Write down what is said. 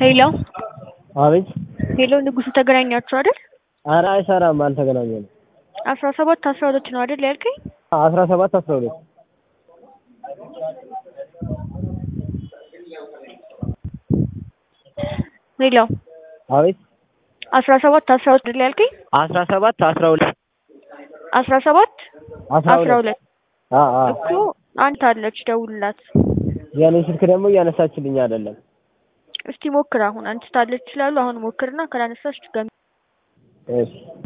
ሄሎ አቤት ሄሎ ንጉሱ ተገናኛችሁ አይደል? ኧረ አይሰራም አልተገናኘንም። አስራ ሰባት አስራ ሁለት ነው አይደል ያልከኝ? አስራ ሰባት አስራ ሁለት ሄሎ አቤት አስራ ሰባት አስራ ሁለት አይደል ያልከኝ? አስራ ሰባት አስራ ሁለት አስራ ሰባት አስራ አስራ ሁለት ሁለት አ አ እኮ አንተ አለች ደውልላት። የኔ ስልክ ደግሞ እያነሳችልኝ አይደለም። እስቲ ሞክር አሁን አንቺ ታለች ይችላሉ። አሁን ሞክርና ካላነሳች ድጋሚ እሺ